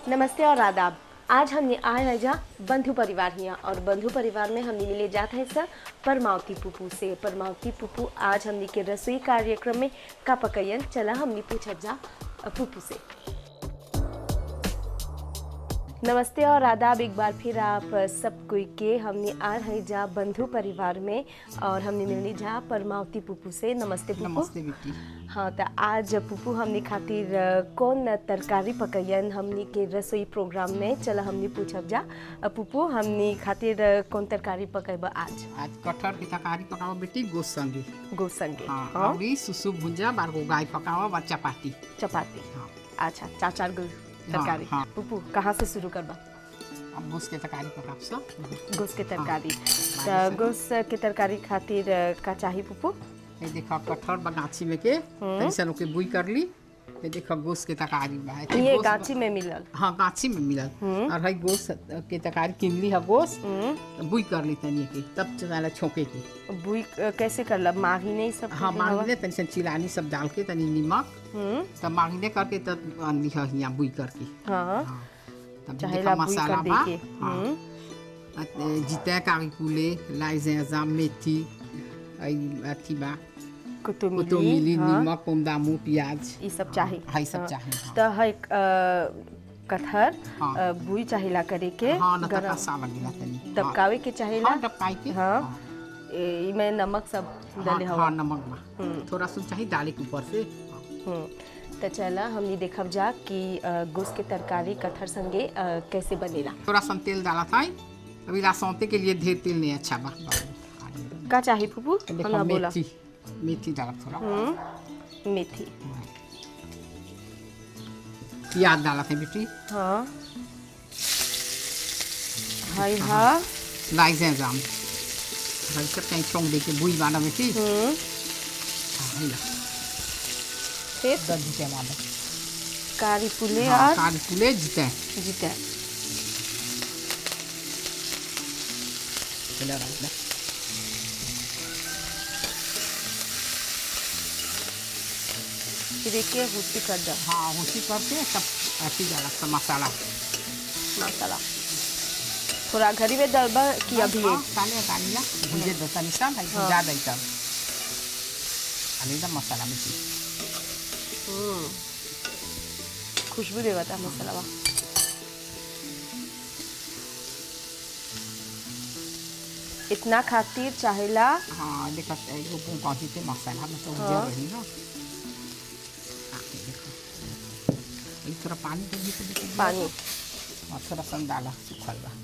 नमस्ते और आदाब आज हमने आए हैं जहाँ बंधु परिवार हिया और बंधु परिवार में हमने मिले जाते हैं सर परमावती पुप्पू से परमावती पुप्पू आज हमने के रसोई कार्यक्रम में का पकैयन चला हमने पूछा जा अ, पुप्पू से नमस्ते और आदाब एक बार फिर आप सब कोई के हमने आ रहे जा बंधु परिवार में और हमने मिलनी जा परमावती पुप्पू से नमस्ते पुप्पू नमस्ते बेटी हाँ तो आज पुप्पू हमने खातिर अ, कौन तरकारी पकैयन हमने के रसोई प्रोग्राम में चला हमने पूछब जा अ, पुप्पू हमने खातिर अ, कौन तरकारी पकैब आज आज कटहर की तरकारी पकाओ बेटी गोस संगे गो संगे हाँ हाँ और ई सुसु भुंजा बार गो गाय पकाओ और चपाती चपाती हाँ अच्छा चार चार गो तरकारी हाँ। पुप्पू कहाँ से शुरू करबा अब गोस के तरकारी पकाओ सब गोस के तरकारी हाँ। तो गोस के तरकारी खातिर अ, का चाही पुप्पू ये देखो कटहर बगाची में के तैसन ओके बुई कर ली ये देखो गोस के तरकारी बा ये ये गोस- गाछी में मिलल हाँ गाछी में मिलल और है गोस के तरकारी किन ली है गोस हम्म, बुई कर ली तनी के तब चला छोके के बुई अ, कैसे करला माही नहीं सब हाँ कर देहवा? मांगने तनी सन चिलानी सब डाल के तनी नमक हम्म, तब मांगने करके तब अनली है यहाँ बुई करके हाँ हाँ तब चाहेला देखो बुई मसाला कर बा देके हाँ हम्म, जिते कारी कुले लाई zinzin मेथी आई अथी बा कुतुमिली कोतोमिली हाँ, नमक पोमदामू प्याज ई सब चाही हाँ ई सब हाँ। चाही हाँ। तो है कटहर हाँ। अ, बुई चाहिला करे के हाँ न गरम तका सा लगेला तनी दबकावे के चाहिला हाँ डबकाई के हाँ ए- इमे नमक सब हाँ डाले हाँ हवा नमक बा थोड़ा सुन चाहिए डाले के ऊपर से हम्म, तो चला हमने देखब जा कि अ, गोस के तरकारी कटहर संगे अ, कैसे बनेला थोड़ा सा तेल डाला था अभी लासौते के लिए ढेर तेल नहीं अच्छा बा का चाही फूफू देखो हमरा बोला मेथी मेथी डाला थोड़ा हम्म, मेथी प्याज डाला था बेटी हाँ हाय हाँ लाई zinzin भाई सब कहीं छोंक दे के बुई बाना बेटी हम्म, हाँ है ला फिर दर्द के मादा कारी पुले हाँ और काली पुले जीते जीता चला रहा है फिर एक हुसी कर दा हाँ उसी करके तब अथी डाला सब मसाला मसाला थोड़ा घरी में डलबा कि अभी हाँ, काले कालिया भुजे दो तनी सा भाई भुजा दई तब अली दा मसाला में ची हम्म, खुशबू देवा था मसाला बा इतना खातिर चाहेला हाँ देखा एगो पू पहुंची थे मसाला में तो हाँ। उजर रही ना हाँ, ये देखो ये थोड़ा पानी दे तो देखो पानी और थोड़ा सन डाला सुखल बा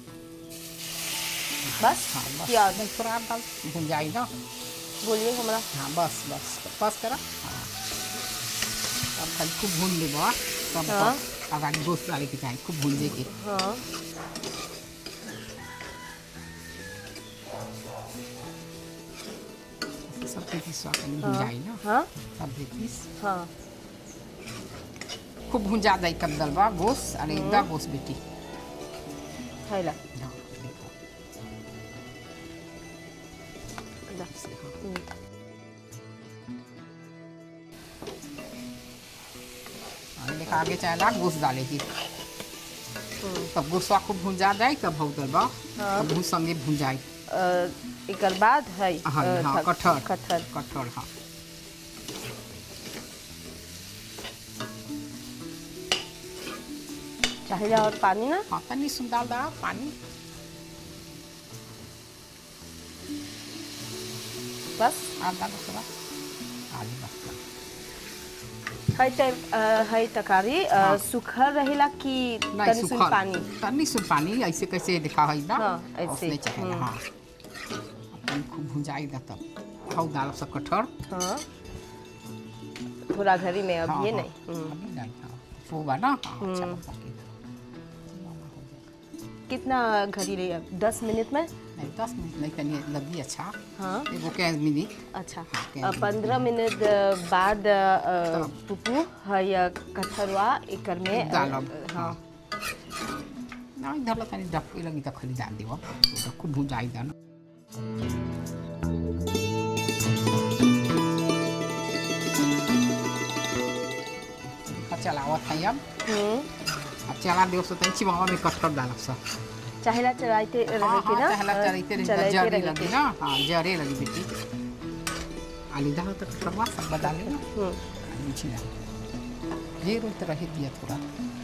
बस हाँ बस प्याज नहीं, थोड़ा डाल भुंजाई ना बोलिए हमारा हाँ बस बस बस करा हाँ अब खाली खूब भून ले बा तब हाँ। अगाड़ी गोश्त डाले के चाही खूब भून के हाँ सब के पीस कनी भुंजाई ना हाँ सब के पीस हाँ खूब भुंजा दई तब दलबा गोश्त अरे इदा गोश्त बेटी हैला हाँ, देखो दा। ऐसे, हाँ। हम्म, और देखा आगे चाहेला गोश्त डाले की हम्म। तब गोश्तवा खूब भुंजा जाए तब हो दलबा हाँ। तब भून संगे भुंजाई अ, एकर बाद है हाँ अ, हाँ थ- कटहर कटहर कटहर हाँ चाहेला और पानी ना हाँ तनी सुन डाल दा पानी बस आध डाल थोड़ा आलू बस है त अ, है तकारी अ, हाँ। सुखल रहेला कि नहीं तनी सुन सुखल पानी तनी सुन पानी ऐसे कैसे दिखा है ना हाँ, ऐसे, उसने चाहे हम्म। हाँ अपन खूब भुंजाई दा तब खाओ दाल सब कटहर हाँ थोड़ा घरी में अब हाँ, ये हाँ, नहीं हम्म। अभी डाल हाँ वो बा ना हाँ अच्छा हम्म। बा पके। कितना घड़ी रही अब दस मिनट में नहीं दस मिनट नहीं तनी लगी अच्छा हाँ एगो कैस मिनट अच्छा Okay. अ, पंद्रह मिनट अ, बाद अ, तब। पुप्पू है या कटहरवा एकर में अ, डालब हाँ नहीं धरला तनी डफ लगी तो खाली डाल देवा तो खूब भुंजाई दा ना चलावत है अब हम्म, अब चला देव सो तंची मामा में कटकर डालब सा चाहेला चलाते रहे हाँ के हाँ ना चहला चलते रही चलाते जरे रहे लगी के। ना हाँ जरे लगी बेटी आली दाल तक करवा सब बता ले ना हम्म, नीचे ना ये रोज रहे दिया थोड़ा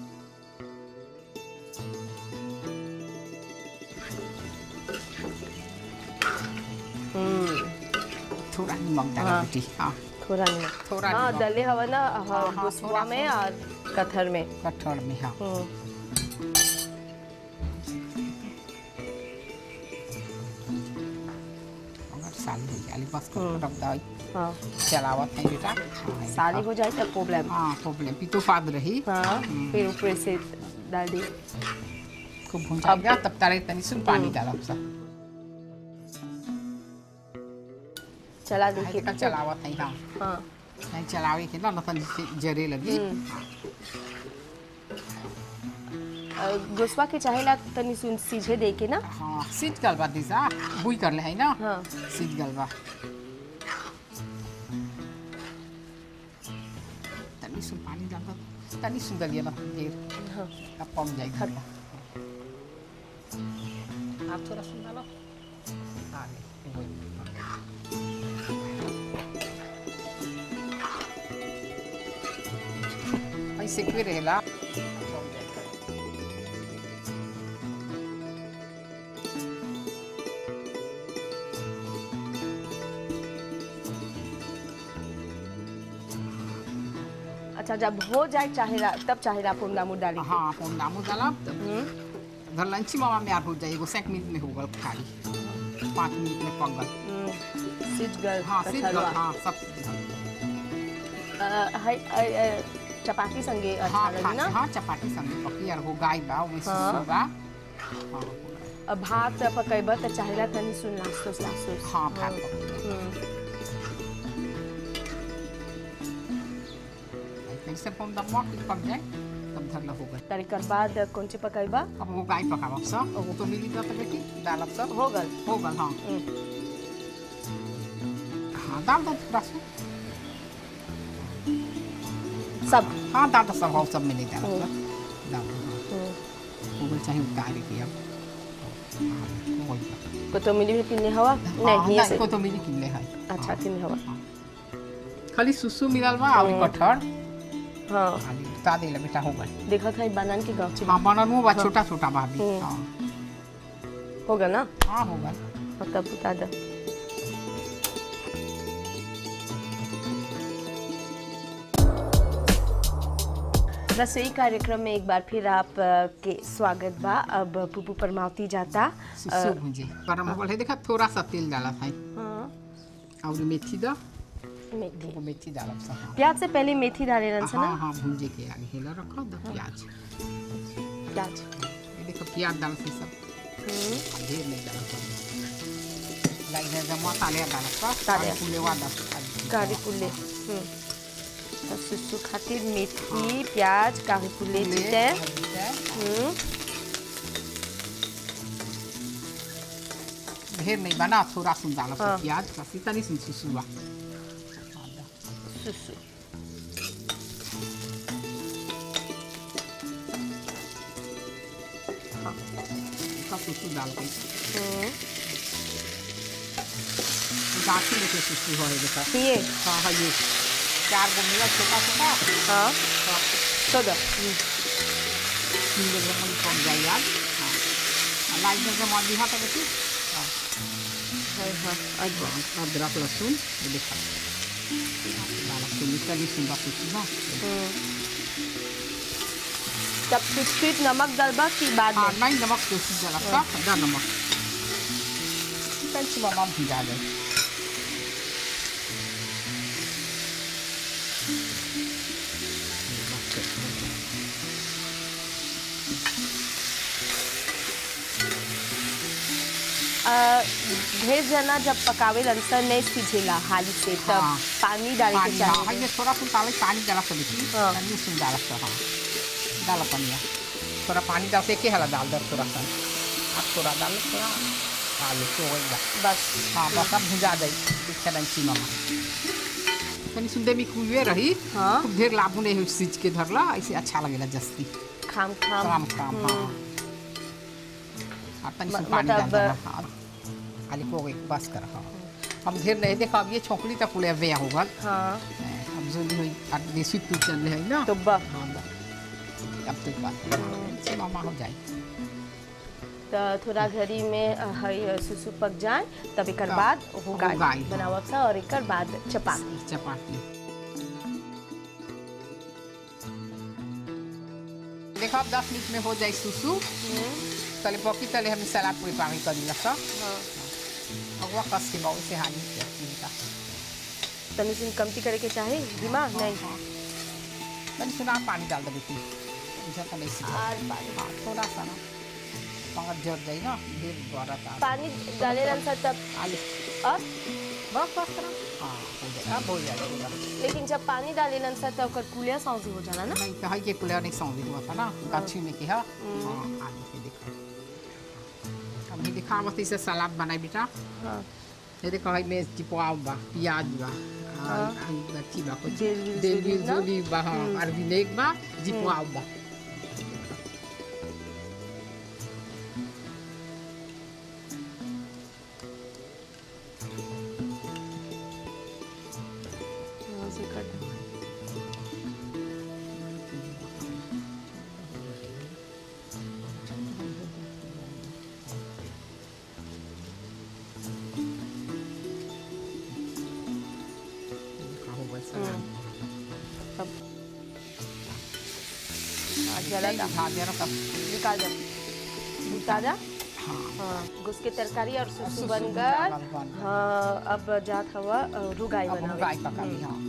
हम्म, थोड़ा नमक डाला हाँ। बेटी हाँ थोड़ा नहीं थोड़ा हाँ नमक। दले हवा ना हाँ, हाँ, हाँ, गुस्वा थोड़ा में सा। और कथर में कठोर में हाँ हम्म, मगर साली हो जाली बस हम्म। कर दवाई हाँ चलावत है बेटा हाँ, ये साली देखा। हो जाए तो प्रॉब्लम हाँ प्रॉब्लम पितो फाद रही हाँ हम्म। फिर ऊपर से डाल दी खूब भून जाएगा तब तारे तनी सुन पानी हम्म। डालब सा चला देखिए देखिए कल चलावत है हाँ हाँ नहीं चलावे के ना नतन जरे लगी हम्म। अ, गुस्वा के चाहेला तनी सुन सीझे दे के ना हाँ सीज गल बा दिशा बुई कर ले है ना हाँ सीज गल बा तनी सुन पानी डाल दो तनी सुन दलिया ना देर हाँ अब पम जाएगी हट। आप थोड़ा सुन डालो हाँ ले, वही। ऐसे क्यों रहेला अच्छा जब हो जाए चाहेला तब चाहेला पुंदा मुंह डाली हाँ फोन नामो डाला तब हम्म, घर लंची मामा में आठ हो जाएगा सेक मिनट में होगा खाली पाँच मिनट में पक गल हम्म, सीझ गल हाँ सीज गल कटहलवा। हाँ सब सीज गल अ, है अ, अ, चपाती संगे अच्छा हाँ लगी खा ना हाँ चपाती संग पकी और हो गाय बा ओमे हाँ। सुसु बा हाँ अ, भात पकैबा त चाहेला तनी सुन लासोस लासोस हाँ भात पकी हम्म, फिर से पम दम पक जाए तब धर लो हो गए तरीकर बाद कौन ची पकैबा अब वो गाय पकावब सब ओहो। तो मिली जाता बेटी डालब सब हो गल हो गल हाँ हम्म, हाँ डाल दो थोड़ा सा सब हाँ डाल दो सब हो सब में नहीं डालब हम्म। सब डाल दो हाँ हम्म, हो गल चाहे उतार के अब हाँ, हो गल। कोतमीरी भी किन्ने हवा हाँ, नहीं नहीं से को तो मिली किनले है अच्छा किन्ने हवा खाली सुसु मिलल बा और हम्म। कटहर हाँ खाली बता दे बेटा हो गल देखा था बनान के गाँव हाँ बनल बा छोटा छोटा बा अभी हम्म। हाँ होगा ना हाँ हो गल और तब बता दो रसोई कार्यक्रम में एक बार फिर आप अ, के स्वागत बा अब पुपू परमावती जाता सुसु भुंजे गरम हो गल है देखा थोड़ा सा तेल डाला था हाँ और मेथी दो मेथी वो मेथी डालब सा हाँ प्याज से पहले मेथी डाले रन से हाँ ना हाँ भुंजे के आगे हेला रखो दो प्याज प्याज ये देखो प्याज डाल से सब हम्म, ढेर नहीं डाला सब लाइक है जब मसाले डाला सब ताले। फूले वाला सब कारी पुल्ले हम्म। तो सुसु खातिर मेथी प्याज कारी पुल्ले जीते हम्म, ढेर नहीं बना थोड़ा सुन डाला हाँ। प्याज का सीता नहीं सुन सुसुआ सुसु इसका सुसु डाल के हम्म, गाठी लेके सुसु हो देखा ये हाँ हाँ ये चार गो मिला छोटा छोटा हाँ हाँ, तो दो तीन गो जमन कम जाए यार हाँ लाइट में जमा दिहा तो बेटी हाँ हाँ हाँ अदरक अदरक लहसुन ये देखा लहसुन इसका भी सुंदर सुसु ना हम्म। तब कुछ फिर नमक डलबा की बाद हाँ में नहीं नमक दोषी जला सा आधा नमक कंची मामा भिजा दे अ, ढेर जना जब पकावे लंसर नहीं सीझेला हाली से तब हाँ। पानी डाले के पानी हाँ हाँ, चाहिए ये थोड़ा सा डाले पानी डाला सब बेटी हाँ। पानी सुन डाला सब हाँ डाला पानी थोड़ा पानी डाल से के हला डाल दे थोड़ा सा अब थोड़ा डाल थोड़ा डाल तो हो गया बस हाँ बस अब भुजा दे देखा डंची मामा तनी सुनते भी कुए रही हाँ। खूब ढेर लाभू नहीं हुई सीज के धरला ऐसे अच्छा लगेला जस्ती खाम खाम काम काम हाँ अब तनी म- सी पानी डाल मतलब- देना हाँ खाली को एक बस कर हाँ हम ढेर नहीं देखा अब ये छोकरी तक पुले वे होगा हाँ अब जो भी हुई अब देसी तू चल रही है ना तो बा हाँ बा। अब तो बात से मामा हो जाए तो थोड़ा घड़ी में अ, हई अ, सुसु पक जाए तब एक हाँ, बाद हो हो गाय गाय, हाँ। बनावब सा और एक बाद चपाती चपाती देखो अब दस मिनट में हो जाए सुसु तले पकी तले हम सलाद पूरी पानी कर दिला सा हाँ और वह कस के बहुत से हानि किया इनका तनी सुन कमती करे के चाहे दिमाग नहीं मैंने सुना पानी डाल दे बेटी मुझे तो नहीं सीखा और पानी हाँ थोड़ा सा ना मगर जर जाए ना ढेर बड़ा था पानी डाले रहन सा तब आलू अब बस बस करो हाँ हो जाए अब हो जाएगा लेकिन जब पानी डाले रहन सा तब ओकर कुलिया सौंसी हो जाला ना नहीं तो है के कुलिया नहीं सौंधी हुआ था ना गाछी में के है हाँ आलू के देखो अब ये दिखा बस इसे सलाद बनाई बेटा हाँ ये देखो है में चिपवा बा प्याज बा हाँ। अच्छी बा कुछ जेल वेल देवी जोली ना? जोली बा हाँ और विनेक बा जिपवा बा हाँ, से कर दो। देखा होगा सलाद तब हाँ, जला नहीं दा दिखा दे रहा तब निकाल दे निकाल जा हाँ हाँ घुस के तरकारी और सुसु सुसु बन चावल गल बन गल। हाँ अब जात हवा अ, रुगाई अब हम बनावे गाय पका ली हाँ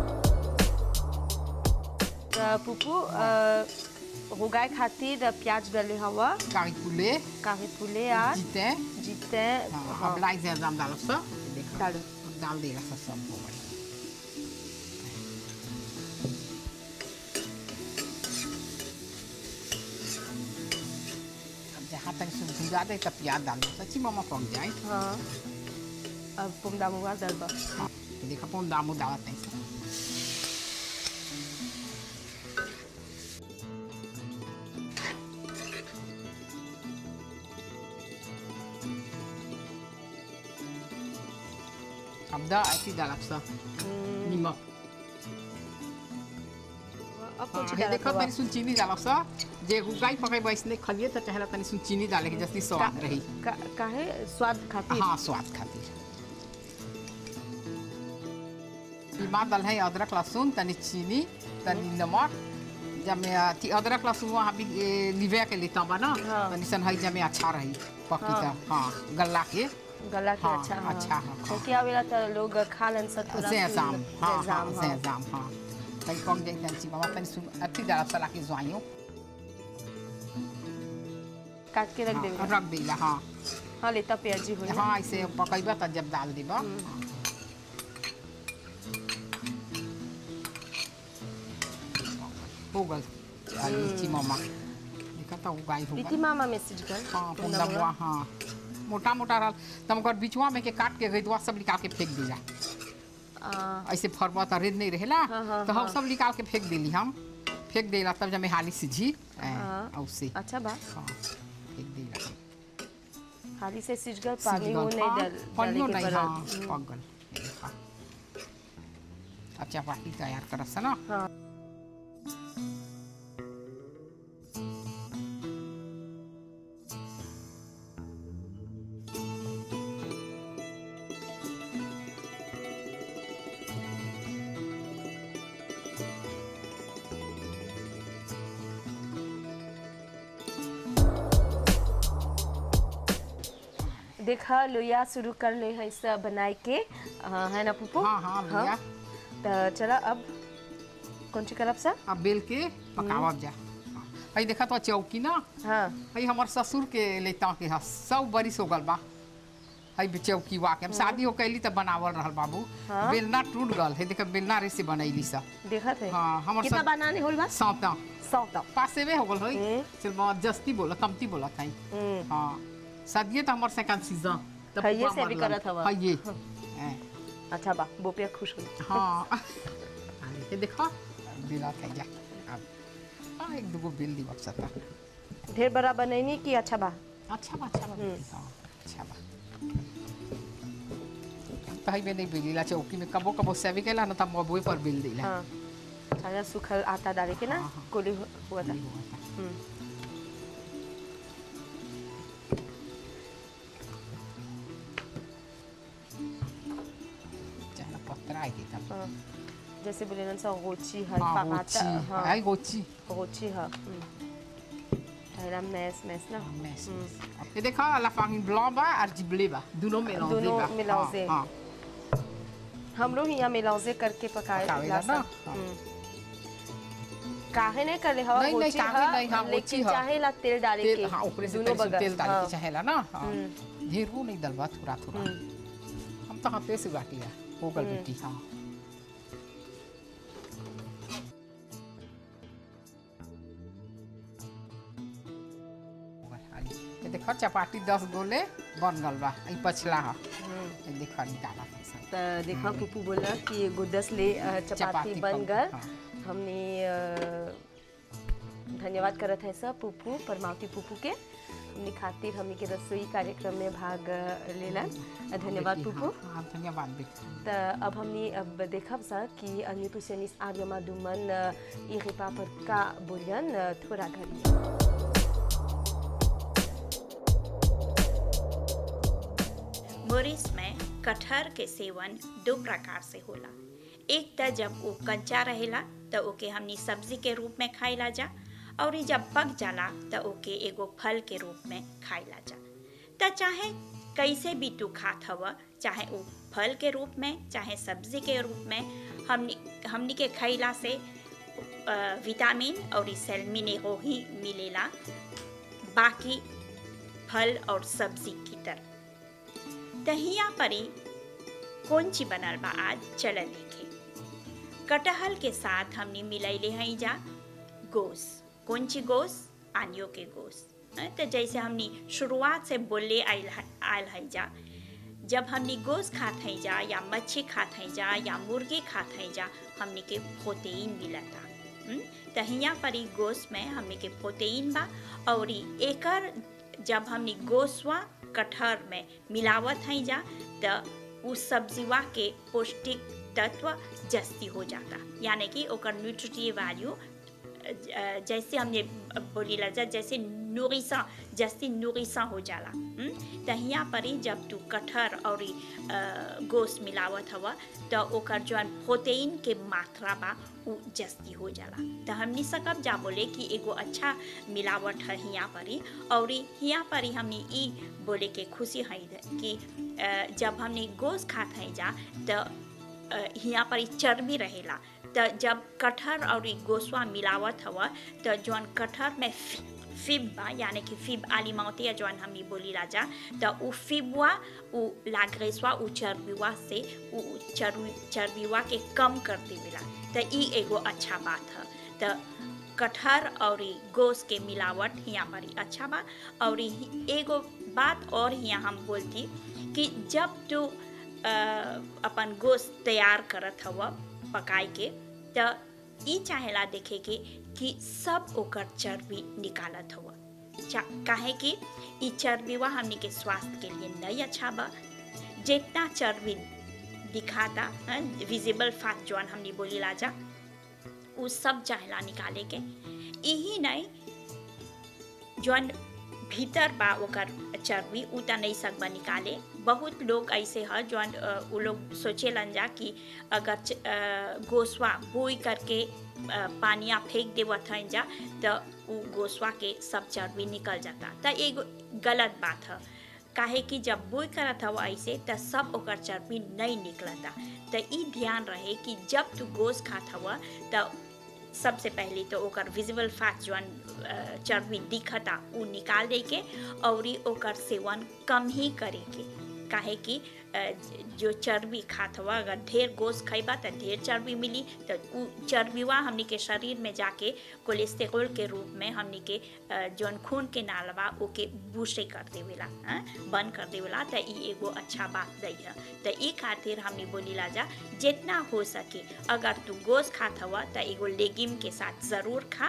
त पुपू अ, रुगाई खातिर प्याज डाले हवा गाय पुले काहे फूले आज जीते जीते हाँ हाँ अब लाई से दाम डालो सब देखो डालो डाल देगा सब सब हो गया अब जहाँ तक सुन भुजा दे तब प्याज डाल दो सच्ची मामा पक जाए हाँ अब पुमदा मुगा दलबा हाँ तो देखो कौन दामू डालत नहीं सब अब दा ऐसी डालब सब नमक अब हाँ, कुछ हे डालत देखो हवा तनी सुन चीनी डालब सा जे गुगाई पकाई बैसने खलिए तो चाहेला तनी सुन चीनी डाले के जस्ती स्वाद रही का- काहे स्वाद खातिर हाँ स्वाद खातिर इमा दल है अदरक लहसुन तनी चीनी तनी नमक जब में अथी अदरक लहसुन वहाँ भी ए, लिवे के लेता बा ना हाँ। तनी सन है जब में अच्छा रही पकी हाँ। त हाँ गल्ला के गला के हाँ, अच्छा हाँ अच्छा, हाँ, हाँ। क्योंकि आवेला तो लोग खा लन सब थोड़ा सेजाम हाँ हाँ सेजाम, हाँ। सेजाम हाँ तनी पक जाए तनी सी बाबा तनी सुन अथी डालब सला के ज्वाइयों काट के रख हाँ, देवे रख देला हाँ हाँ लेता प्याजी हो हाँ ऐसे पकैबा त जब डाल देबा हो गल लीची मामा देखा था उगाई हो प्रीति गल मामा मैसेज कर हाँ तुम पुंदा नंबर- हुआ हाँ मोटा मोटा रहल तम ओकर बिचवा में के काट के गईदवा सब निकाल के फेंक दिला आ, ऐसे फरबा त रेद नहीं रहेला हाँ, हाँ, तो हम हाँ। सब निकाल के फेंक देली हम फेंक देला तब जब में हाली सिझी हाँ। औसे अच्छा बा हाँ फेंक देला हाली से सिजगल पानी वो सिझ गल, नहीं हाँ, डल डाले पानियो के नहीं पड़ल हाँ पक गल देखा अब चपाती तैयार करस ना हाँ देखा लोया शुरू कर ले है सब बनाए के हाँ, है ना पुप्पू हाँ हाँ भैया तो चला अब कौन सी करब सर अब बेल के पकावब जा अई देखा तो चौकी ना हाँ अई हमर ससुर के लेता के ह सब बरिस हो गल बा हई बे चौकी वा के हम शादी हो कैली त बनावल रहल बाबू हाँ। बेलना टूट गल है देखा बेलना रे से बनैली सा देखा थे हाँ हमर कितना सब बनाने होल बा सौता सौ तक पासे में हो गल होई हम्म। सिर्फ बहुत जस्ती बोला कमती बोला थाई हम्म, हाँ सदिये त हमर सेकंड सीजन तब हइये पुआ से भी मरलन। करत हवा। हइये हैं, अच्छा बा बोपिया खुश हो हाँ ये देखो बिला थे जा अब हाँ एक दूगो बिल दी बक्सता ढेर बड़ा बनैनी कि अच्छा बा अच्छा बा अच्छा बा बेटी, हाँ अच्छा बा तही में नहीं बिल दिला चौकी में कबो कबो सेवी केला ना तब मबुए पर बिल दिला हाँ अच्छा सूखल आटा डाले के ना हाँ, हाँ। कोली हु- हुआ था नहीं हुआ था। हम्म। चाहे पत्रा आई थी तब हाँ। जैसे बोले ना सब गोची है हाँ पापाता गोची हाँ आई गोची गोची है हम्म। पहला मैस मैस ना मैस हम्म। ये देखा la farine blanc बा और जिबले बा दोनों मेलांजे दोनों बा mélanger। हाँ, हाँ हम लोग यहाँ मिलाजे करके पकाए पकावेला ला ना? सब। हाँ। हम्म। काहे नहीं करे हवा नहीं, नहीं, गोची काहे है, नहीं, हाँ, गोची लेकिन है। चाहे ला तेल डाले के तेल हाँ ऊपर से दोनों तेल बगल तेल डाल हाँ। के चाहेला ना हाँ हम्म। ढेर वो नहीं डलवा थोड़ा थोड़ा हम्म। हम तो हाथे से बाटी है हो गल हम्म। बेटी हाँ ये देखो चपाटी दस गोले बन गल बा ई पछला है हम्म। ये देखो निकाला था सब त देखा पुप्पू बोला कि एगो दस ले अ, चपाती चपाती बन बन- गल हाँ। हमने अ, धन्यवाद करत है सब पुप्पू परमावती पुप्पू के हमने खातिर हमने के रसोई कार्यक्रम में भाग अ, लेलन अ, धन्यवाद बेटी, पुप्पू हाँ, हाँ धन्यवाद बेटी त अब हमने अब देखब सा कि न्यूट्रिशनिस्ट आर्यमा दुमन अ, ई रिपा पर का बोलियन अ, थोड़ा घड़ी मोरिस में कटहर के सेवन दो प्रकार से होला एक त जब वो कच्चा रहेला त ओके हमनी सब्जी के रूप में खाइला जा और जब पक जाला त ओके एगो फल के रूप में खाइला जा त चाहे कैसे भी तू खात हव चाहे वो फल के रूप में चाहे सब्जी के रूप में हमनी हमनी के खइला से अ, विटामिन और सेल मिनेरो ही मिलेला बाकी फल और सब्जी की तरह दहिया परी कौन ची बनल बा आज चल देखे कटहल के साथ हमने मिलैले हई जा गोस कौन ची गोस आनियो के गोस हैं, तो जैसे हमने शुरुआत से बोले आयल है- आयल है जा जब हमने गोस खात हैं जा या मच्छी खात हैं जा या मुर्गी खात हैं जा हमने के प्रोटीन मिलता हम्म, तो हियाँ पर ई गोस में हमने के प्रोटीन बा और ई एकर जब हमने गोसवा कटहर में मिलावत हैं जा तो उस सब्जीवा के पौष्टिक तत्व जस्ती हो जाता यानी कि ओकर न्यूट्रिटिव वैल्यू जैसे हमने बोली ला जा जैसे नूरिसा जैसे नूरिसा हो जाला हम्म? त हियाँ पर ही जब तू कटहर और ई, अ, गोश्त मिलावत हवा तो ओकर जौन प्रोटीन के मात्रा बा उ जस्ती हो जाला तो हमनी सकब जा बोले कि एगो अच्छा मिलावट है हियाँ पर ही और ई हियाँ पर ही हमनी ई बोले के खुशी है कि अ, जब हमनी गोश्त खात हैं जा तो अ, हियाँ पर ई चर्बी रहेला त जब कटहर और ई गोसवा मिलावत हवा त जौन कटहर में फि- फिब बा यानी कि फिब आलिमावती जौन हमनी बोली राजा त उ फिबवा उ लाग्रेसवा उ चर्बीवा से उ चर्बी चर्बीवा के कम कर देवेला त ई एगो अच्छा बात है त कटहर और ई गोस के मिलावट हियाँ पर ही अच्छा बा और ई एगो बात और हियाँ हम बोलती कि जब तू अ, अपन गोश्त तैयार करत हव पकाए के त ई चाहेला देखे के कि सब ओकर चर्बी निकालत हव चा- काहे कि ई चर्बीवा हमनी के स्वास्थ्य के लिए नहीं अच्छा बा जितना चर्बी दिखाता विजिबल फैट जौन हमनी बोली लाजा उ सब चाहेला निकाले के यही नहीं जौन भीतर बा ओकर चर्बी उ त नहीं सकबा निकाले बहुत लोग ऐसे है जौन अ, उ लोग सोचेलन जा कि अगर च- अ, गोसवा बोई करके अ, पानिया फेंक देवत हैं जा तो उ गोसवा के सब चर्बी निकल जाता त एगो गलत बात है काहे कि जब बोई करत हव ऐसे त सब ओकर चर्बी नहीं निकलता त ई ध्यान रहे कि जब तू गोस खात हव त सबसे पहले तो ओकर विजिबल फैट जौन अ, चर्बी दिखता उ निकाल दे के और ई ओकर सेवन कम ही करे के काहे कि अ, जो चर्बी खात हुआ अगर ढेर गोश्त खइबा त ढेर चर्बी मिली तो उ चर्बीवा हमनी के शरीर में जाके कोलेस्ट्रॉल के रूप में हमनी के अ, जौन खून के नालवा ओके बूस्टे कर देवेला हाँ? बंद कर देवेला त ई एगो अच्छा बात दै है त ई खातिर हमनी बोलीला जा जितना हो सके अगर तू गोश्त खात हवा त एगो लेगिम के साथ ज़रूर खा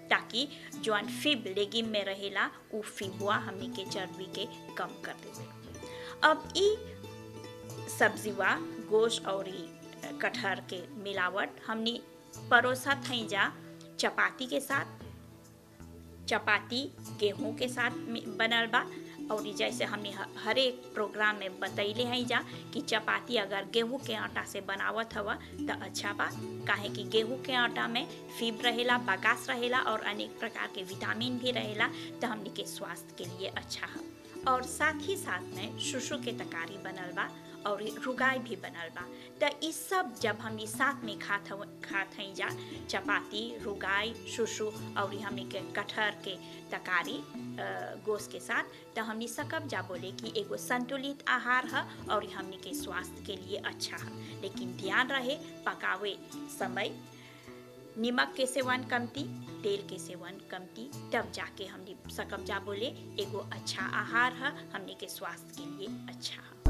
ताकि जौन फिब लेगिम में रहेला उ फिबुआ हमनी के चर्बी के कम कर देवे अब ई सब्जीवा गोश और ई कटहर के मिलावट हमनी परोसत हैं जा चपाती के साथ चपाती गेहूं के साथ में बनल बा और ई जैसे हमने ह- हर एक प्रोग्राम में बतैले हैं जा कि चपाती अगर गेहूं के आटा से बनावत हवा तो अच्छा बा काहे कि गेहूं के आटा में फीब रहेला बगास रहेला और अनेक प्रकार के विटामिन भी रहेला तो हमनी के स्वास्थ्य के लिए अच्छा है और साथ ही साथ में शुशु के तकारी बनल बा और रुगाई भी बनल बा तो ई सब जब हम ई साथ में खात हव- खात हई जा चपाती रुगाई शुशु और ई हमनी के कटहर के तकारी अ, गोश्त के साथ तो हमनी सकब जा बोले कि एगो संतुलित आहार है और ई हमनी के स्वास्थ्य के लिए अच्छा है लेकिन ध्यान रहे पकावे समय नमक के सेवन कमती तेल के सेवन कमती तब जाके हमने सकब जा बोले एगो अच्छा आहार है हमने के स्वास्थ्य के लिए अच्छा है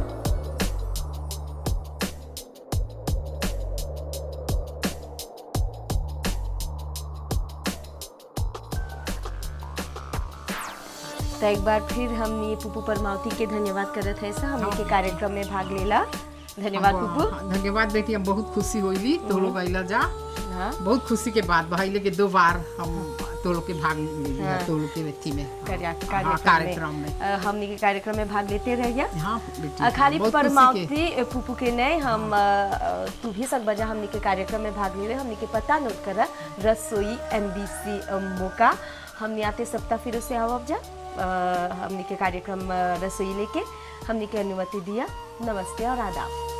तो एक बार फिर हमनी पुपू परमावती के धन्यवाद करत है सा हमनी के कार्यक्रम में भाग लेला धन्यवाद अब, पुपू हाँ, धन्यवाद बेटी हम बहुत खुशी होइली तो लोग अइला जा हाँ बहुत खुशी के बात भाई के दो बार हम तो लोग के भाग लेली हाँ। तो लोग के व्यक्ति में कार्य- हाँ, कार्यक्रम में अ, हमनी के कार्यक्रम में भाग लेते रहिया हाँ बेटी अ, खाली बहुत खुशी के- परमावती पुपू के नहीं हम अ, अ, तू भी सब बजा हमनी के कार्यक्रम में भाग लेवे हमनी के पता नोट कर रसोई एमबीसी मोका हमनी आते सप्ताह फिर से आवब जा अ, हमनी के कार्यक्रम अ, रसोई लेके हमनी के अनुमति दिया नमस्ते और आदाब